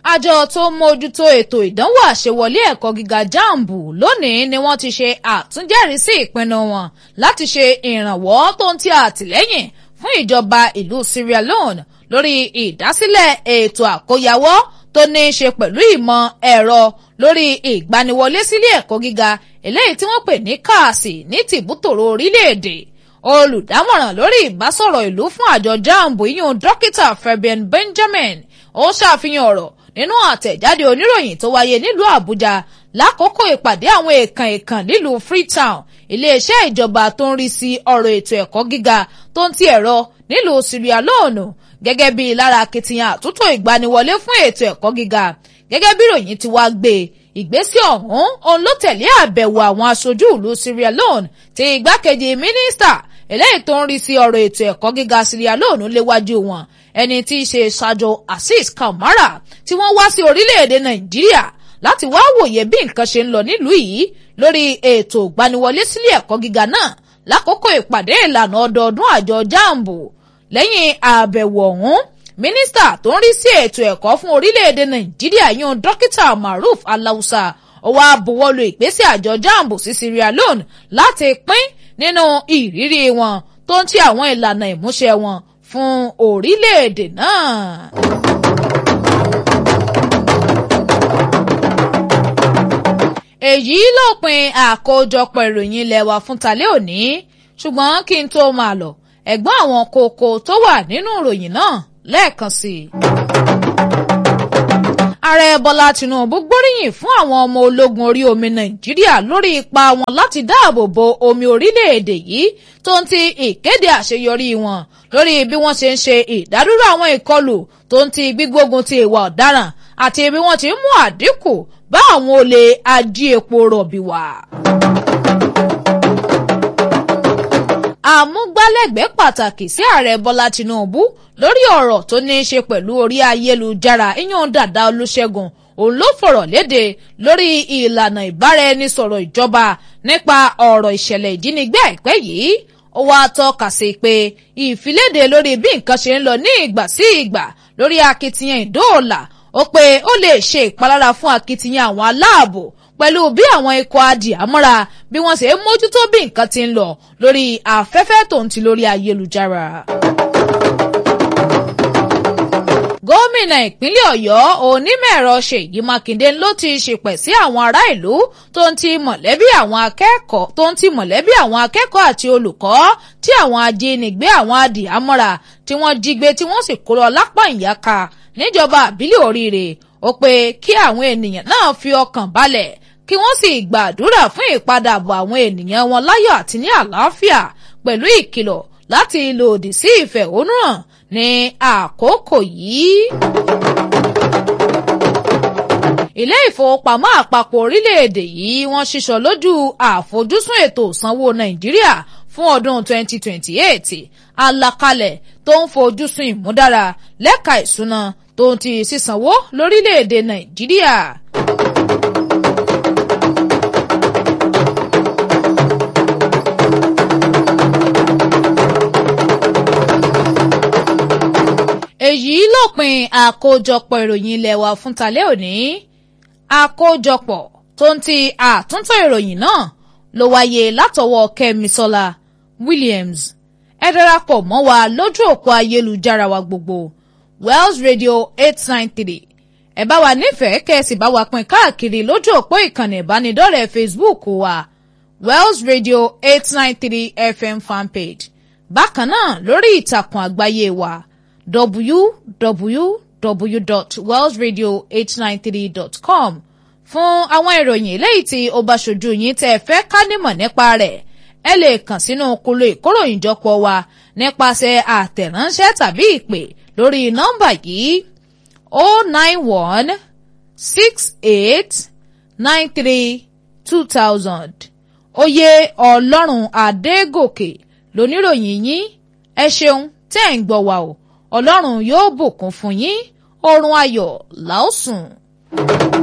àjọ tó mójútó ètò ìdánwò àṣewọlé ẹ̀kọ́ gíga jambu lónìí ni wọ́n ti ṣe àtúnjẹ́rìísí ìpinnu wọn láti ṣe ìrànwọ́ tó ń ti àtìlẹ́yìn fún ìjọba ìlú Sierra Leone lórí ìdásílẹ̀ ètò àkóyawọ́ tó ní í ṣe pẹ̀lú ìmọ̀ ẹ̀rọ lórí ìgbaniwọlé sílé ẹ̀kọ́ gíga eléyìí tí wọ́n pè ní káàsì ní tìbútòrò orílẹ̀-èdè olùdámọ̀ràn lórí ìbásọ̀rọ̀ ìlú fún àjọ jambu yíyún dókítà Fabian Benjamin ó ṣàfihàn ọ̀rọ̀ nínú àtẹ̀jáde oníròyìn tó wáyé nílùú Àbújá lákòókò ìpàdé àwọn èèkàn èèkàn nílùú Freetown iléeṣẹ́ ìjọba tó ń rí sí ọ̀rọ̀ ètò ẹ̀kọ́ gíga tó ń ti ẹ̀rọ nílùú Sierra Leone gẹ́gẹ́ bí lára akitiyan àtúntò ìgbaniwọlé fún ètò ẹ̀kọ́ gíga gẹ́gẹ́ bí ìròyìn ti wá gbé ìgbésẹ̀ ọ̀hún òun ló tẹ̀lé àbẹ̀wò àwọn aṣojú ìlú Sierra Leone tí igbákejì mínísítà eléyìí tó ń rí sí ọ̀rọ̀ ètò ẹ̀kọ́ gíga Sierra Leone léwájú wọn ẹni tí í ṣe Sajo Azeez Kamara tí wọ́n wá sí orílẹ̀-èdè Nàìjíríà láti wá wòye bí nǹkan ṣe ń lọ nílùú yìí lórí ètò ìgbaniwọlé sílé ẹ̀kọ́ gíga náà lákòókò ìpàdé ìlànà ọdọọdún àjọ jambu lẹ́yìn àbẹ̀wò ọ̀hún mínísítà tó ń rí sí ètò ẹ̀kọ́ fún orílẹ̀-èdè Nàìjíríà yún dókítà Maruf Alausa ó wá buwọ́lu ìgbésẹ̀ àjọ jambu sí Sierra Leone láti pín nínú ìrírí wọn tó ń ti àwọn ìlànà ìmúṣẹ wọn fún orílẹ̀-èdè náà. èyí lópin àkójọpọ̀ ìròyìn ilé wa fún talẹ́ òní ṣùgbọ́n kí n tó máa lọ ẹ̀gbọ́n àwọn kókó tó wà nínú ìròyìn náà lẹ́ẹ̀kan sí i. ààrẹ bọ́lá tinubu gbóríyìn fún àwọn ọmọ ológun orí omi nàìjíríà lórí ipa wọn láti dáàbò bo omi orílẹ̀-èdè yìí tó ń ti ìkéde àṣeyọrí wọn lórí bí wọ́n ṣe ń ṣe ìdádúró àwọn ìkọlù tó ń ti gbígbógun ti ìwà ọ̀daràn àti bí wọ́n ti ń mú àdínkù bá àwọn olè ají epo rọ̀bì wá. àmúgbálẹ́gbẹ̀ẹ́ pàtàkì sí ààrẹ bọ́lá tinubu lórí ọ̀rọ̀ tó ní í ṣe pẹ̀lú orí ayélujára ìyún dàda olúṣẹ́gun òun ló fọ̀rọ̀ léde lórí ìlànà ìbáraẹnisọ̀rọ̀ ìjọba nípa ọ̀rọ̀ ìṣẹ̀lẹ̀ ìjínigbé àìpẹ́ yìí ó wáá tọ́ka sí pé ìfiléde lórí bí nǹkan ṣe ń lọ ní ìgbà sí ìgbà lórí akitiyan ìdóòlà ó pé ó lè ṣe ìpalára fún akitiyan àwọn aláàbò pẹ̀lú bí àwọn ikọ̀ adìyàmọ́ra bí wọ́n ṣe ń mójútó bí nǹkan ti ń lọ lórí afẹ́fẹ́ tó ń ti lórí ayélujára. gómìnà ìpínlẹ̀ ọ̀yọ́ onímọ̀-ẹ̀rọ ṣèyí mákindé ló ti ṣèpẹ̀ sí àwọn ará ìlú tó ń ti mọ̀lẹ́bí àwọn akẹ́kọ̀ọ́ tó ń ti mọ̀lẹ́bí àwọn akẹ́kọ̀ọ́ àti olùkọ́ tí àwọn ajínigbé àwọn adìyàmọ́ra tí wọ́n jí gbé tí wọ́n sì kó lọ lápá ìyáka níjọba àbílẹ̀ oríire ó pé kí àwọn ènìyàn náà fi ọkàn balẹ̀ kí wọ́n sì gbàdúrà fún ìpadàbọ̀ àwọn ènìyàn wọn láyọ̀ àti ní àlàáfíà pẹ̀lú ìkìlọ̀ láti lòdì sí ìfẹ̀hónúhàn ní àkókò yìí. ilé ìfowópamọ́ àpapọ̀ orílẹ̀-èdè yìí wọ́n ṣíṣọ lójú àfojúsùn ètò ìsanwó nàìjíríà fún ọdún 2028 àlàkalẹ̀ tó ń fojúsùn ìmúdára lẹ́ka ìṣúná tó ń ti sísanwó lórílẹ̀-èdè nàìjíríà. èyí lópin àkójọpọ̀ ìròyìn ilé wa fún talẹ́ òní àkójọpọ̀ tó ń ti àtúntò ìròyìn náà ló wáyé látọwọ́ kẹ́misọ́lá williams ẹ darapọ̀ mọ́ wa lójú òpó ayélujára wa gbogbo wells radio eight nine three ẹ bá wa nífẹ̀ẹ́ kẹ́sì bá wa pín káàkiri lójú òpó ìkànnì ìbánidọ́rẹ̀ẹ́ facebook wa wells radio eight nine three fm fanpage bákan náà lórí ìtàkùn àgbáyé wa www.wellsradio893.com fún àwọn ìròyìn eléyìí tí ó bá ṣojú yín tẹ́ ẹ fẹ́ ká nímọ̀ nípa rẹ̀ ẹ lè kàn sínú kolo ìkóròyìnjọpọ̀ wa nípasẹ̀ àtẹ̀ránṣẹ́ tàbí ìpè lórí nọ́mbà yìí o nine one six eight nine three two thousand oyè ọlọ́run adégòkè lóníròyìn yín ẹ ṣeun tẹ́ ẹ̀ ń gbọ́ wa o ọlọ́run yóò bùkún fún yín oorun ayọ̀ làásùn.